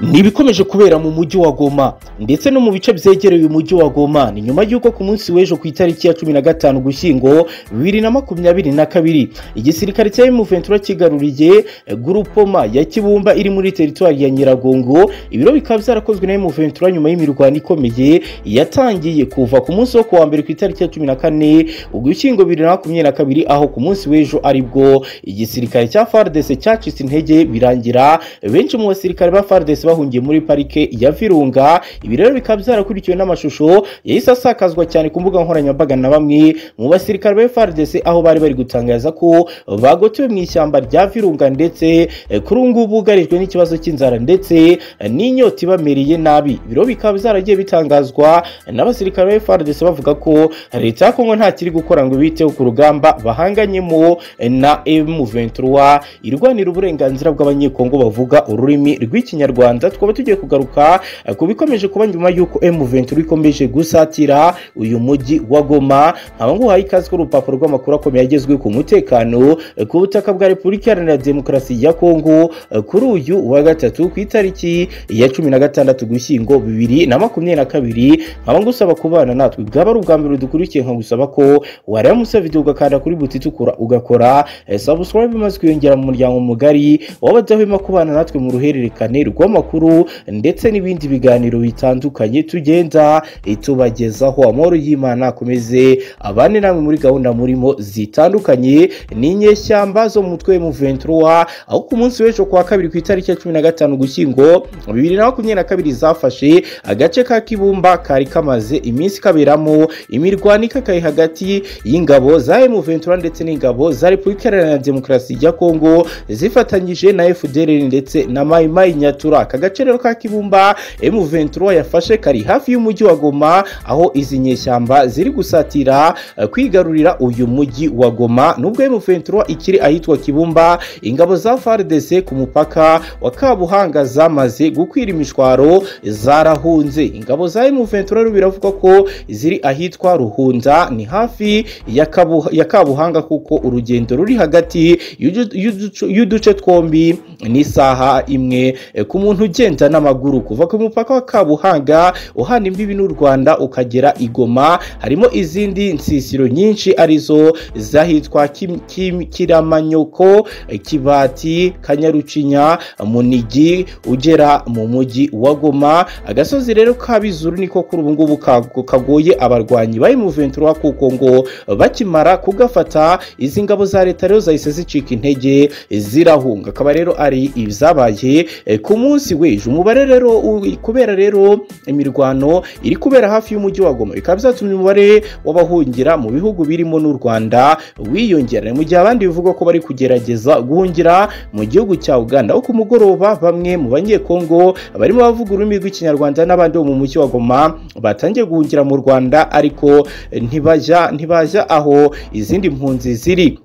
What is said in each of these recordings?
ni ibikomeje kubera mu mujyi wa goma ndetse no mu bice byegereye umujyi wa goma ni nyuma y'uko ku munsi w'ejo ku itariki ya cumi na gatanu gushyingo bibiri na makumyabiri na kabiri igisirikare cya emuventura kigaruriye gurupoma ya kibumba iri muri teritwari ya nyiragongo ibiro bikaba byarakozwe na emuventura nyuma y'imirwano ikomeye yatangiye kuva ku munsi wo kuwa mbere ku itariki ya cumi na kane ugushyingo bibiri na makumyabiri na kabiri aho ku munsi w'ejo aribwo igisirikare cya fardese cyacitse intege birangira benshi mu basirikare ba fardese bahungiye muri parike ya virunga ibi rero bikaba byarakurikiwe n'amashusho yahise asakazwa cyane ku mbuga nkoranyambaga na bamwe mu basirikare ba FARDC aho bari bari gutangaza ko bagotewe mu ishyamba rya virunga ndetse eh, kuri ubu ngubu bugarijwe n'ikibazo cy'inzara ndetse eh, n'inyota ibamereye nabi ibiro bikaba byaragiye bitangazwa n'abasirikare ba FARDC bavuga ko leta ya Kongo nta kiri gukora ngo biteho ku rugamba bahanganyemo eh, na M23 irwanira uburenganzira bw'abanyekongo bavuga ururimi rw'ikinyarwanda tukaba tugiye kugaruka eh, ku bikomeje kuba nyuma y'uko M23 ikomeje gusatira uyu mujyi wa Goma abanguhaye ikaze kuri urupapuro rw'amakuru akomeye agezweho ku mutekano eh, ku butaka bwa Repubulika Iharanira Demokarasi ya Kongo eh, kuri uyu wa gatatu ku itariki ya cumi na gatandatu Gushyingo bibiri na makumyabiri na kabiri nkaba ngusaba kubana natwe bwaba ari ubwa mbere dukurikiye nkagusaba ko wareba musi ya video ugakanda kuri buti itukura ugakora eh, subscribe maze kwiyongera mu muryango mugari w'abadahwema kubana natwe mu ruhererekane rw'amakuru ndetse n'ibindi biganiro bitandukanye tugenda eh, tubagezaho amahoro y'imana akomeze abane namwe muri gahunda murimo zitandukanye ni inyeshyamba zo mu mutwe mu ventura aho ku munsi w'ejo kuwa kabiri ku itariki ya cumi na gatanu gushyingo bibiri na makumyabiri na kabiri zafashe agace ka kibumba kari kamaze iminsi kaberamo imirwano ikakaye hagati y'ingabo za emu ventura ndetse n'ingabo za repubulika iharanira demokarasi ya kongo zifatanyije na fdr ndetse na mayimayi nyatura aka gace rero ka kibumba emu ventura yafashe kari hafi y'umujyi wa goma aho izi nyeshyamba ziri gusatira eh, kwigarurira uyu mujyi wa Goma nubwo M23 ikiri ahitwa Kibumba ingabo za FARDC ku mupaka wa Kabuhanga zamaze gukwira imishwaro zarahunze ingabo za M23 rero biravuga ko ziri ahitwa Ruhunda ni hafi ya, Kabu, ya Kabuhanga kuko urugendo ruri hagati y'udu- y'uduce- y'uduce twombi ni isaha imwe eh, ku muntu ugenda n'amaguru kuva ku mupaka wa Kabuhanga uhana imbibi n'u Rwanda ukagera i Goma harimo izindi nsisiro nyinshi arizo zahitwa Kim- Kim- kiramanyoko kibati kanyarucinya munigi ugera mu mujyi wa goma agasozi rero kabizuru niko kuri ubu ngubu ka- kagoye abarwanyi bari mu ventura kuko ngo bakimara kugafata izi ngabo za leta rero zahise zicika intege zirahunga akaba rero ari izabaye ku munsi w'ejo umubare rero u- kubera rero imirwano iri kubera hafi y'umujyi wa Goma bikaba byatumye umubare w'abahungira mu bihugu birimo n'u Rwanda wiyongera mu gihe abandi bivugwa ko bari kugerageza guhungira mu gihugu cya Uganda aho ku mugoroba bamwe mu banyekongo barimo bavuga ururimi rw'ikinyarwanda n'abandi bo mu mujyi wa Goma batangiye guhungira mu Rwanda ariko eh, ntibajya ntibajya aho izindi mpunzi ziri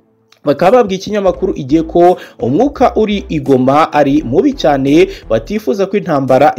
bakaba babwiye ikinyamakuru igihe ko umwuka uri igoma ari mubi cyane batifuza ko intambara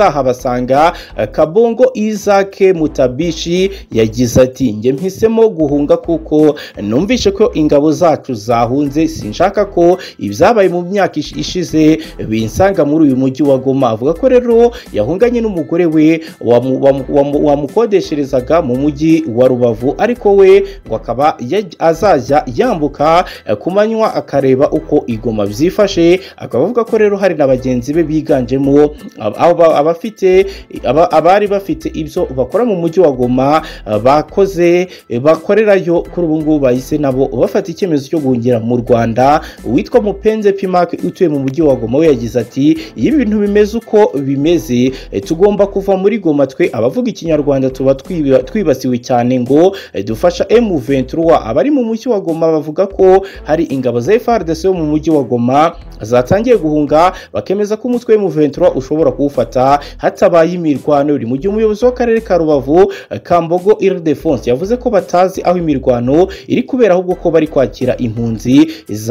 yazahabasanga Eh, kabongo izake mutabishi yagize ati njye mpisemo guhunga kuko numvishe ko ingabo zacu zahunze sinshaka ko ibyabaye mu myaka ish- ishize binsanga muri uyu mujyi wa goma avuga ko rero yahunganye n'umugore we wamu- wamu- wamu- wamukodesherezaga mu mujyi wa rubavu ariko we ngo akaba yaj- azajya yambuka eh, ku manywa akareba uko igoma byifashe akaba avuga ko rero hari na bagenzi be biganjemo ab- aba- abafite aba- abari bafite ibyo bakora mu mujyi wa goma eh, bakoze eh, bakorerayo kuri ubu ngubu bahise nabo bafata icyemezo cyo guhungira mu rwanda uwitwa mupenze pimak utuye mu mujyi wa goma we yagize ati iyo ibintu bimeze uko bimeze eh, tugomba kuva muri goma twe abavuga ikinyarwanda tuba twiba- twibasiwe cyane ngo eh, dufasha M23 abari mu mujyi wa Goma bavuga ko hari ingabo za FARDC yo mu mujyi wa Goma zatangiye guhunga bakemeza ko umutwe M23 ushobora kuwufata hatabaye imirwano iri mu gihe umuyobozi w'akarere ka Rubavu eh, Kambogo Ildefonse yavuze ko batazi aho imirwano iri kubera ahubwo ko bari kwakira impunzi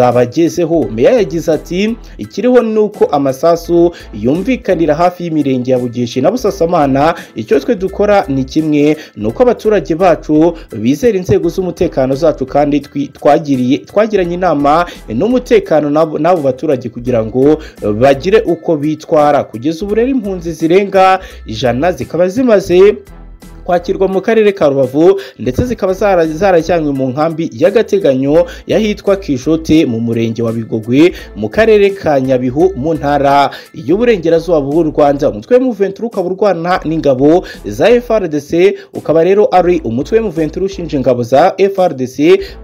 zabagezeho meya yagize ati ikiriho ni uko amasasu yumvikanira hafi y'imirenge ya Bugeshi na Busasamana icyo twe dukora ni kimwe ni uko abaturage bacu bizera inzego z'umutekano zacu kandi twi- twagiriye- twa- bagiranye inama n'umutekano n'abo n'abo baturage kugira ngo bagire uko bitwara kugeza ubu rero impunzi zirenga ijana zikaba zimaze kwakirwa mu karere ka rubavu ndetse zikaba zara- zarajyanywe mu nkambi y'agateganyo y'ahitwa kijote mu murenge wa bigogwe mu karere ka nyabihu mu ntara y'uburengerazuba bw'u rwanda umutwe w'umuventuri ukaba urwana n'ingabo za frdc ukaba rero ari umutwe w'umuventuri ushinja ingabo za frdc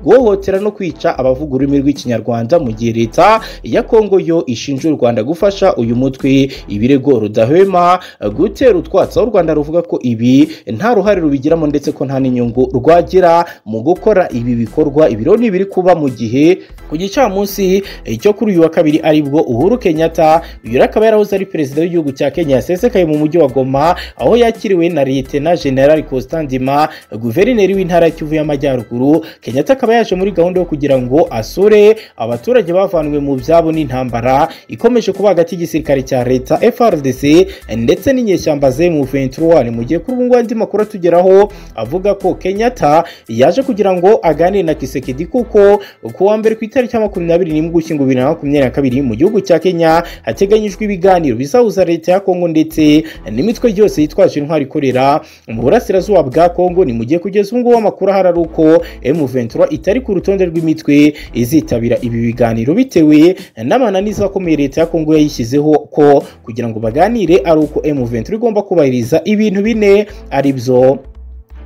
guhohotera no kwica abavuga ururimi rw'ikinyarwanda mu gihe leta ya kongo yo ishinja u rwanda gufasha uyu mutwe ibirego rudahwema gutera utwatsi aho u rwanda ruvuga ko ibi nta ruhare rubigiramo ndetse ko nta n'inyungu rwagira mu gukora ibi bikorwa ibiro nibiri kuba mu gihe ku gicamunsi eh, cyo kuri uyu wa kabiri aribwo uhuru kenyatta uyu rero akaba yarahoze ari perezida w'igihugu cya kenya yasesekaye mu mujyi wa goma aho yakiriwe na liyetena generali constant ndima guverineri w'intara ya kivu y'amajyaruguru kenyatta akaba yaje muri gahunda yo kugira ngo asure abaturage bavanwe mu byabo n'intambara ikomeje kuba hagati y'igisirikare cya leta frdc ndetse n'inyeshyamba ze mu 21 mu gihe kuri ubu ngubu andi makuru atugeraho avuga ko kenyatta yaje kugira ngo aganire na kisekedi kuko ku wa mbere ku itariki ya makumyabiri n'imwe ugushyingo bibiri na makumyabiri na kabiri mu gihugu cya kenya hateganyijwe ibiganiro bizahuza leta ya kongo ndetse n'imitwe yose yitwaje intwari ikorera mu burasirazuba bwa kongo ni mu gihe kugeza ubu ngubu amakuru ahari ari uko M23 itari ku rutonde rw'imitwe izitabira ibi biganiro bitewe n'amananiza akomeye leta ya kongo yayishyizeho ko kugira ngo baganire ari uko M23 igomba kubahiriza ibintu bine ari byo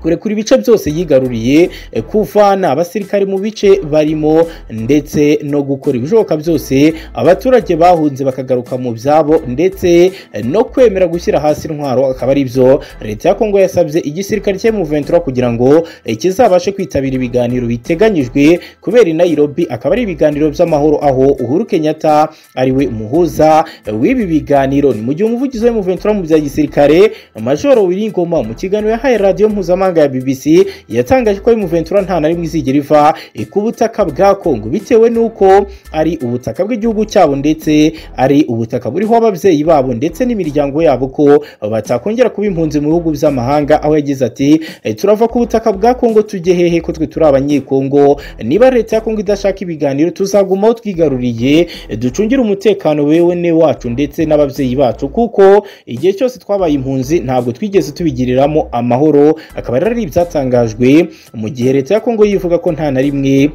kurekura ibice byose yigaruriye eh, kuvana abasirikare mu bice barimo ndetse no gukora ibishoboka byose abaturage bahunze bakagaruka mu byabo ndetse eh, no kwemera gushyira hasi intwaro akaba ari byo leta ya kongo yasabye igisirikare cya M23 kugira ngo eh, kizabashe kwitabira ibiganiro biteganyijwe kubera i Nairobi akaba ari ibiganiro by'amahoro aho Uhuru Kenyatta ariwe umuhuza eh, w'ibi biganiro ni mu gihe umuvugizi wa M23 mu bya gisirikare Major Wilingoma mu kiganiro yahaye radio mpuzamahanga ya BBC yatangaje ko M23 nta na rimwe izigera iva eh, ku butaka bwa Kongo bitewe n'uko ari ubutaka bw'igihugu cyabo ndetse ari ubutaka buriho ababyeyi babo ndetse n'imiryango yabo ko batakongera kuba impunzi mu bihugu by'amahanga aho yagize ati "Eh, turava ku butaka bwa Kongo tujye hehe ko twe turi abanyekongo niba leta ya Kongo idashaka ibiganiro tuzagumaho twigaruriye eh, ducungire umutekano wewe ne wacu ndetse n'ababyeyi bacu kuko igihe cyose twabaye impunzi ntabwo twigeze tubigiriramo amahoro akaba rero ari ibyatangajwe mu gihe leta ya Kongo yivuga ko nta na rimwe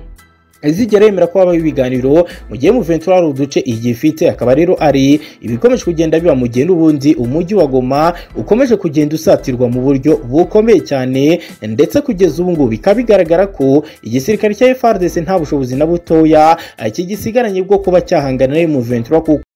izigera yemera ko habaho ibiganiro mu gihe mu ventura hari uduce igifite akaba rero ari ibikomeje kugenda biba mu gihe n'ubundi umujyi wa goma ukomeje kugenda usatirwa mu buryo bukomeye cyane ndetse kugeza ubu ngubu bikaba bigaragara ko igisirikare cya FARDC nta bushobozi na butoya eh, kigisigaranye bwo kuba cyahangana na mu ventura kuko